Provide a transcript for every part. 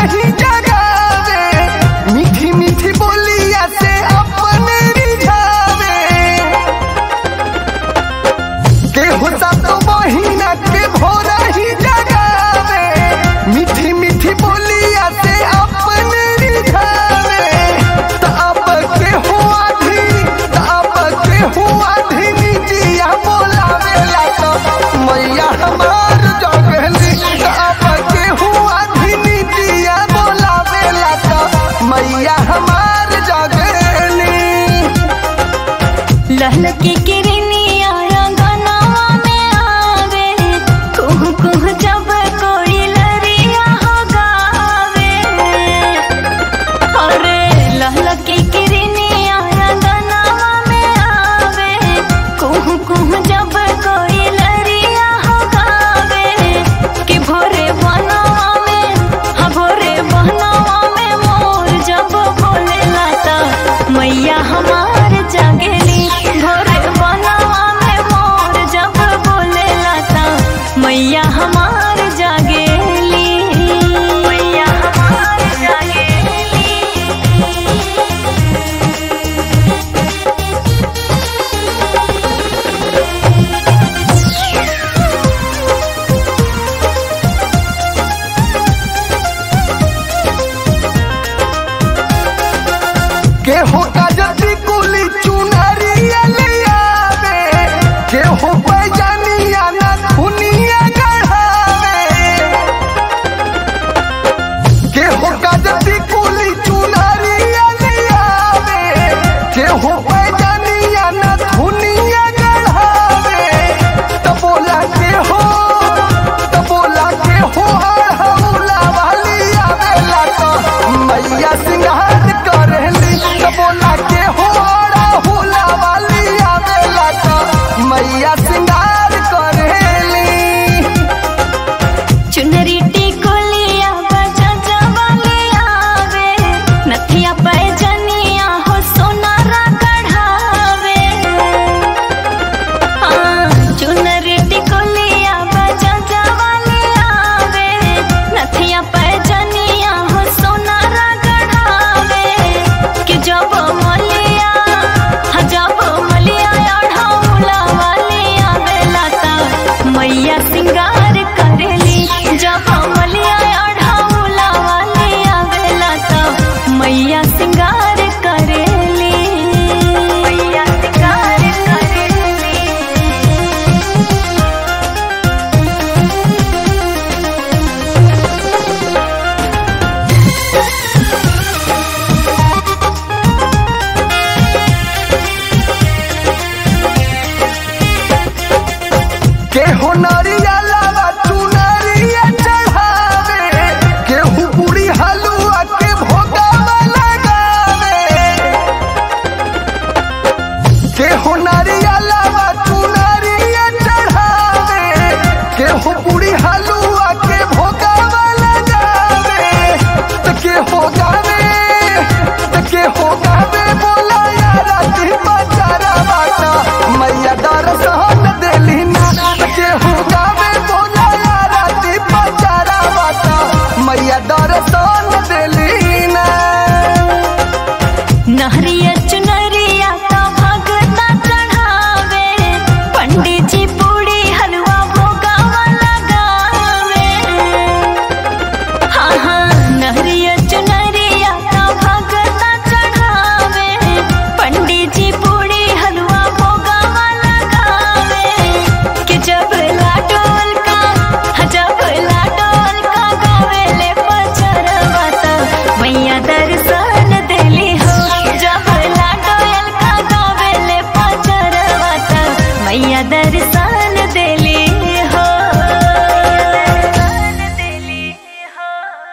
ही जगावे मीठी मीठी बोलिया से अपने रिझावे केहू सब तो महीना के भोरा ही जगावे मीठी मीठी बोलिया से अपने रिझावे त अब केहू आधी त अब केहू आधी निजिया बोलावेला तो मैया हमार जगली त अब केहू आधी निजिया बोलावेला तो मैया हमार जगली लहल के किरनिया रंगनवा में आवे कुहू कुहू जब कोई लरिया हो गावे अरे लहल के किरनिया रंगनवा में आवे कुहू कुहू जब कोई लरिया हो गावे कि भोरे बनवा में हाँ भोरे बनवा में मोर जब बोलेला त मैया हमार जागेली भोरे बनवा में मोर जब बोलेला त मैया हमार जागेली मैया हमार जागेली केहू काजती कुली चुनरिया ले आवे केहू पैजानिया ना खुनिया गढ़ावे केहू काजती कुली चुनरिया ले आवे केहू पैजानिया ना खुनिया गढ़ावे त बोला केहू त बोला केहू हौला वाली आवेला तो मैया सिंगार करेली त बोला केहू हौला वाली आवेला तो मैया सिंगार करेली चुनरी टिकुलिया बजा जवाली आवे नथिया पैजनिया हो सोनारा कढ़ावे हाँ, चुनरी टिकुलिया बजा जवाली आवे नथिया पैजनिया हो सोनारा कढ़ावे कि जब मलिया हाँ, जब मलिया अढ़ौला वाली आवेला त मैया सिंगार करेली जब मलिया अढ़ौला वाली आवेला त मैया सिंगार करेली मैया सिंगार करेली केहू नरिया लावा चुनरिया चढ़ावे केहू पूरी हलुआ के भोगावा लगावे केहू नरिया लावा चुनरिया चढ़ावे केहू पूरी हलुआ के भोगावा लगावे त केहू गावे त केहू गावे बोला यारा दी बचारा बाटा मैया दर्शन देली ना त केहू गावे बोला यारा दी बचारा बाटा मैया दर्शन देली ना नहरिया चुनरिया का भगता चढ़ावे पंडित जी पूरी हलवा भोगावा लगावे हाँ हाँ नहरिया चुनरिया का भगता चढ़ावे पंडित जी पूरी हलवा भोगावा लगावे कि जब लाडोल का हाँ, जब लाडोल का गावेले पचरवा त मैया दर्शन देली हो जब लाडोल का गावेले पचरवा त मैया दर्शन देली हो दर्शन देली हो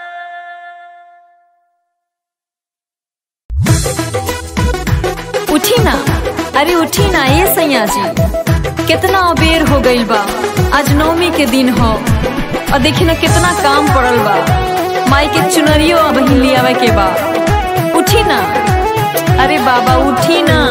उठी ना अरे उठी ना ये सैया जी कितना अबेर हो गइल बा आज नवमी के दिन हो और देखी ना कितना काम पड़ल बा माई के चुनरियो अब लियावे के बा उठी ना अरे बाबा उठी ना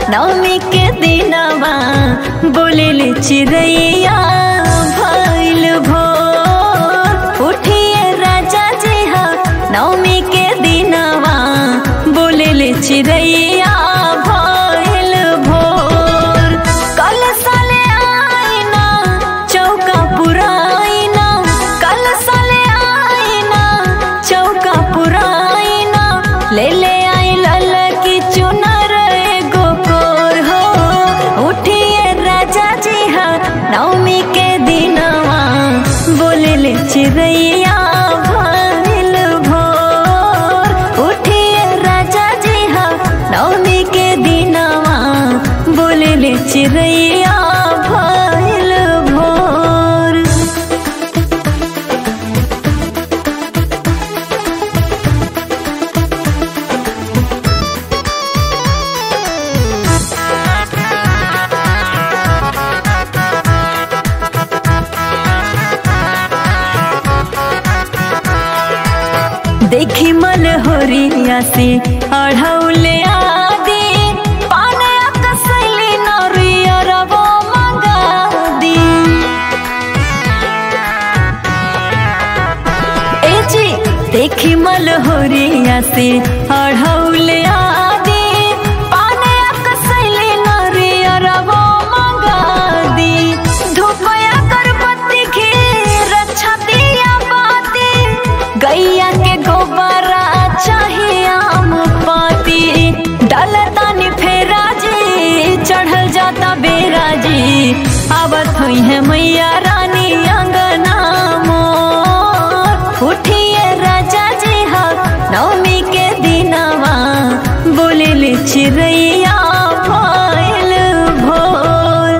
नवमी के दिनवा बोले चिड़ैया भइल भोर उठिए राजा जी हा नवमी के दिनवा बोले चिड़ैया भइल भोर कल साले आईना चौका पुराइना कल साले आईना चौका पुराइना ले ले आई लल की चुनर एगो कोर हो उठिए राजा जी हा नवमी के दिनवा बोले ले चिड़ैया भइल भोर उठिए राजा जी हा नवमी के दिनवा बोले ले चिड़ैया भइल भोर देखी मन होरिया से अढ़ौले आदि पाने कसैली नरिया रबो मंगा दी ए जी देखी मल होरिया से अढ़ौले आदि पाने कसैली नरिया रबो मंगा दी धूपया करबत्ती घी रक्षा दिया बाती गैया के गोबरा चाहिए आम पाती डलतानी फेरा जी चढ़ल जाता बेरा जी आवत हुई है मैया रानी अंगना मोर उठिए राजा जी हा नवमी के दिनवा बोले ले चिड़ैया भइल भोर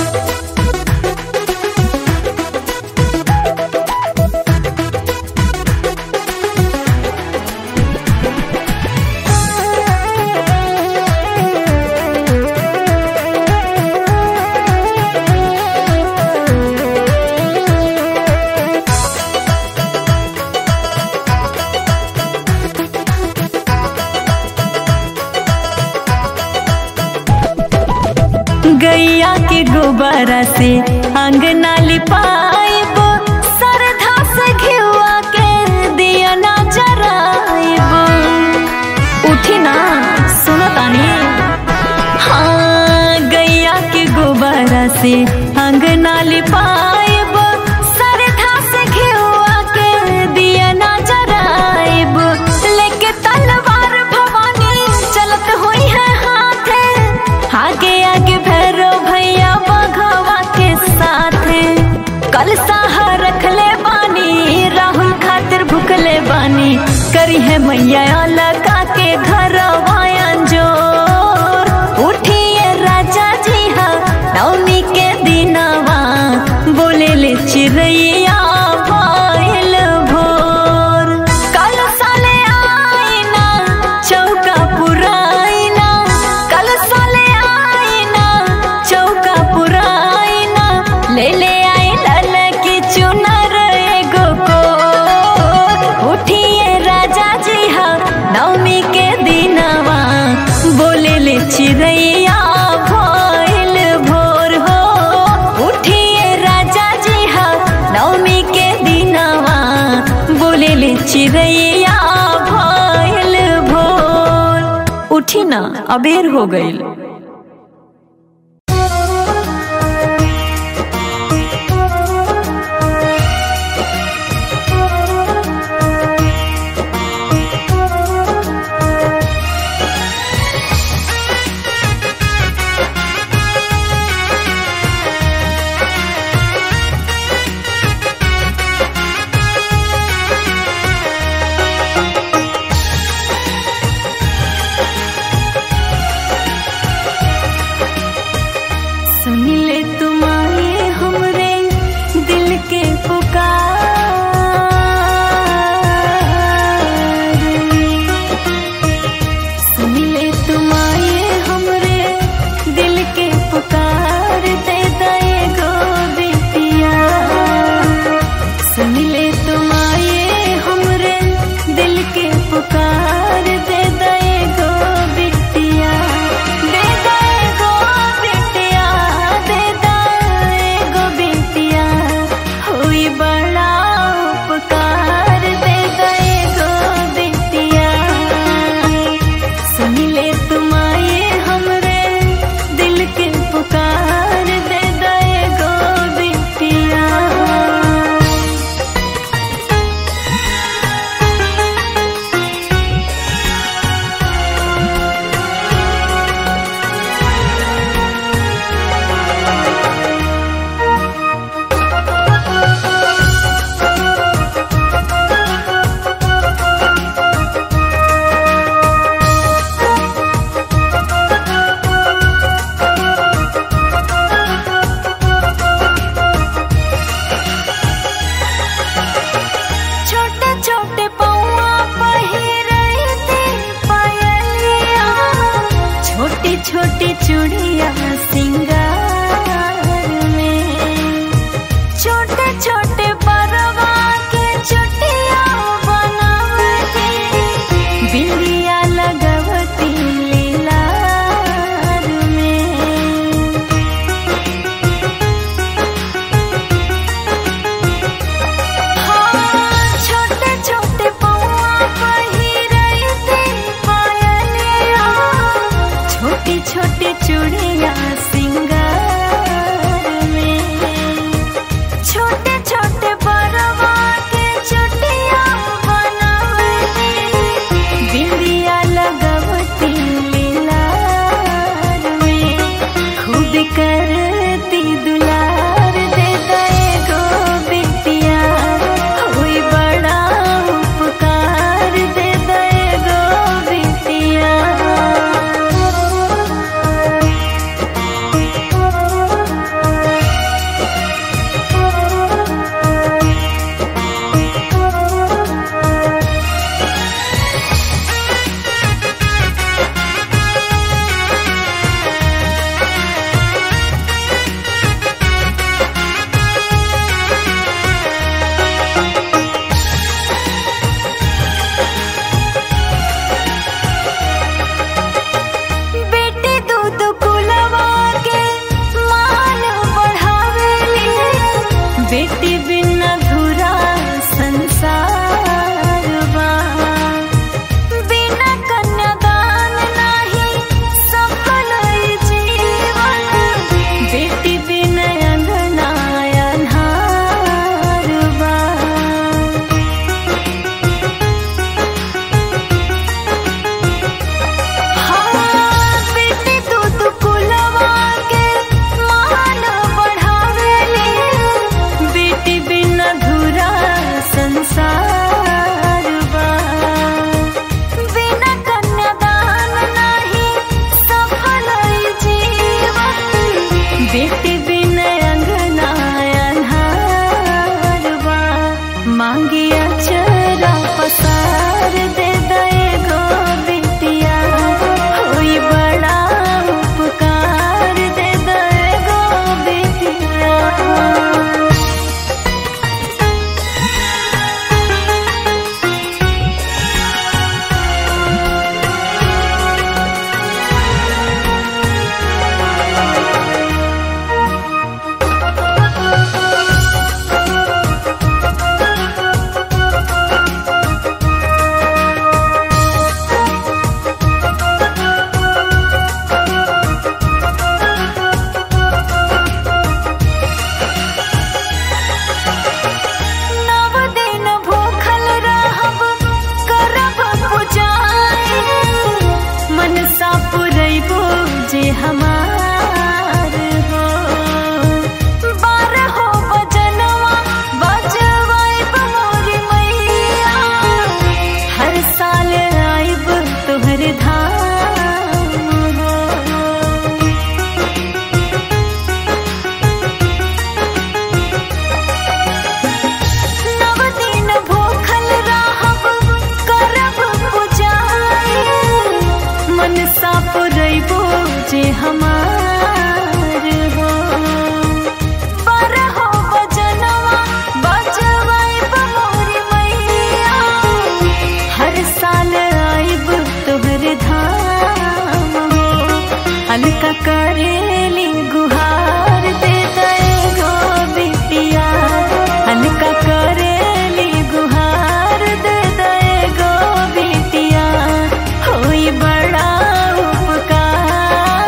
गैया के गोबरा से अंगना लिपाइब सरधा से घिवा के दिया ना जराइब उठी ना सुनो तानी हाँ गैया के गोबरा से अंगना लिपाइब सरधा से घिवा के दिया ना जराइब लेके तलवार भवानी चलत हुई है हाथे आगे आगे भैरो भैया बघवा के साथ कल साहा रखले बानी राहुल खातिर भुकले बानी करी है मैया लगा के घर जोर उठिए राजा जी हा नवमी के दिनवा बोले ले चिड़ैया भइल भोर कल साले आईना चौका पुराइना कल साले आईना चौका पुराइना ले ले आई लल की चुनर एगो को उठिए राजा जी हा नवमी के दिनवा बोले ले चिड़ैया भइल भोर हो उठिए राजा जी हा नवमी के दिनवा बोले ले चिड़ैया भइल भोर उठी ना अबेर हो गईल बेटी बिन अधूरा संसार बा बिना कन्यादान नाही सफल ई जीवन बेटी बिन अंगना अन्हार बा हाँ, बेटी दूध कुलवा के मान बढ़ावेली बेटी बिन अधूरा संसार बा बिना कन्यादान नाही सफल ई जीवन बेटी बिन अंगना अन्हार बा मांगी अचरा पसार दे दए गो बिटिया होई बड़ा उपकार दे दए गो बिटिया नव दिन भूखल रहब करब पुजाई मनसा पुरैबो जे हमार हो बारहो बजनवा बजवाइब मोरी मैया हर साल आइब तोहर धाम हो नव दिन भूखल रहब करब पुजाई मनसा पुरैबो जे हमार हो बारहो बजनवा बजवाइब मोरी मैया हर साल आइब तोहर धाम हो हल्का करेली गुहार दे दए गो बिटिया हल्का करेली गुहार दे दए गो बिटिया होई बड़ा उपकार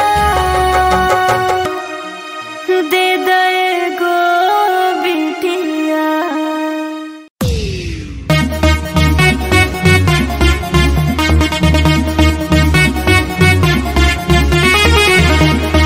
दे दए गो बिटिया Thank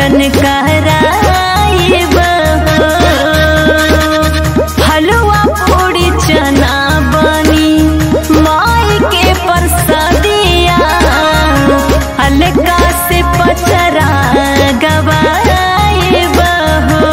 जागरण कराइब हलवा पूरी चना बनी माई के परसदिया हल्का से पचरा गवाइब हो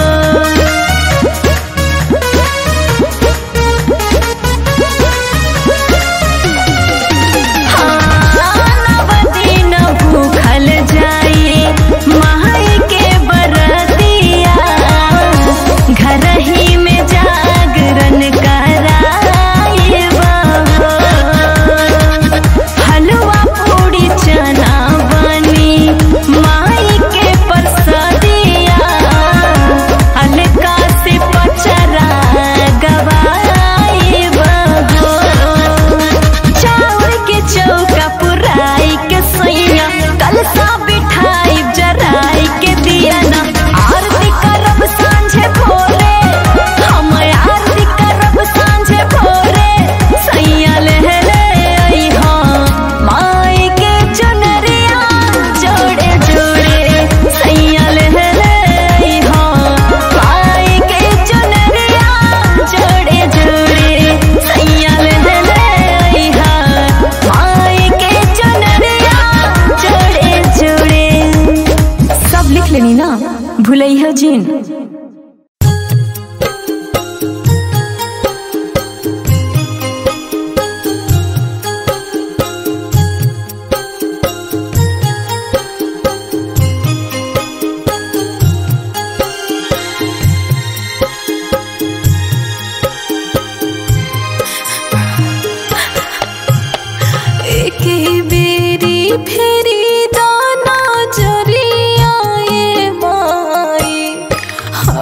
नवदीन भूखल जाए माई के बरतिया घर ही में जागरण कराइब हलवा पूरी चना बनी माई के परसदिया हल्का से पचरा गवाइब हो चाउर के चौका पुराई के सैया कलसा बिठाई जराई के दिया ना आरती करब सांझे भोरे हम आरती करब सांझे भोरे सैया लहले आई हाँ माई के चुनरिया जोड़े जोड़े सैया लहले आई हाँ माई के चुनरिया जोड़े जोड़े सैया लहले आई हाँ माई के चुनरिया जोड़े जोड़े सब लिख लेनी ना भूलैया जिन एके बेरी फेरी दाना जरिया ए माई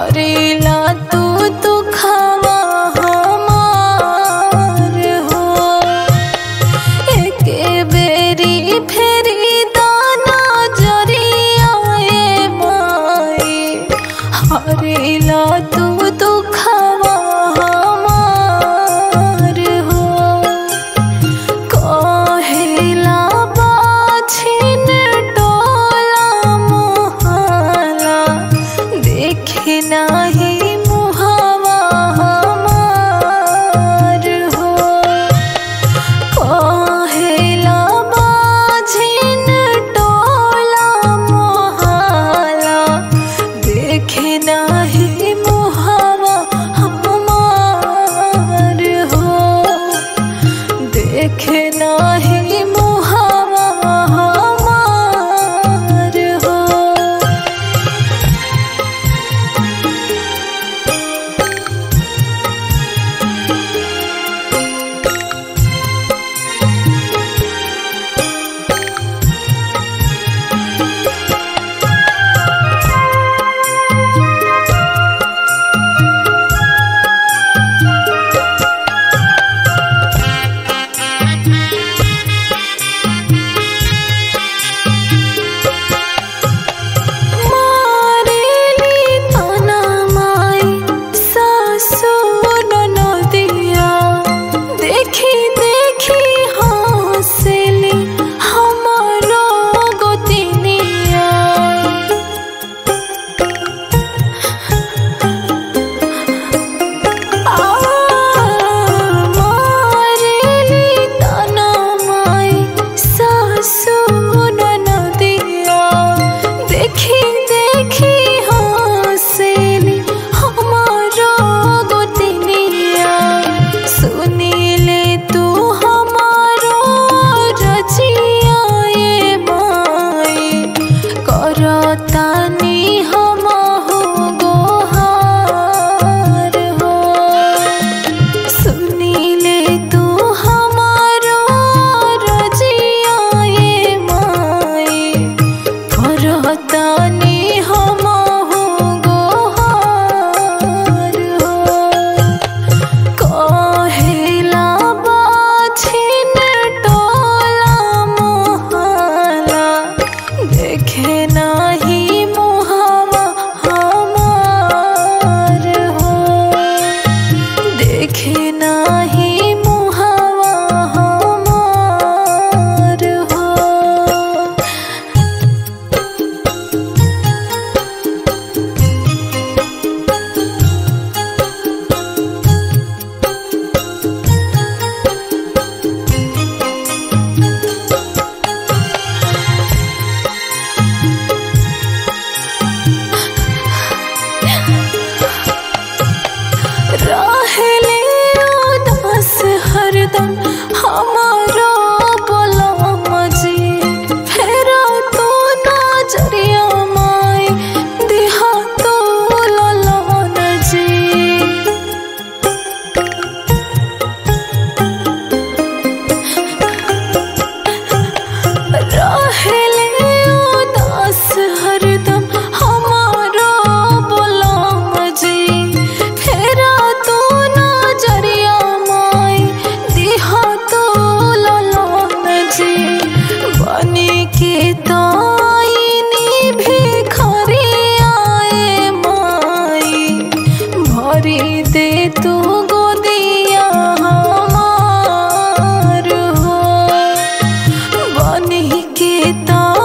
रहले उदास हरदम हमारा बोलाम जी फेरा तो नजरिया माई दिहा तो ललाम जी बनी के ताईनी भिखारी आए माई भरी दे तू गोदिया हमार हो बनी के ता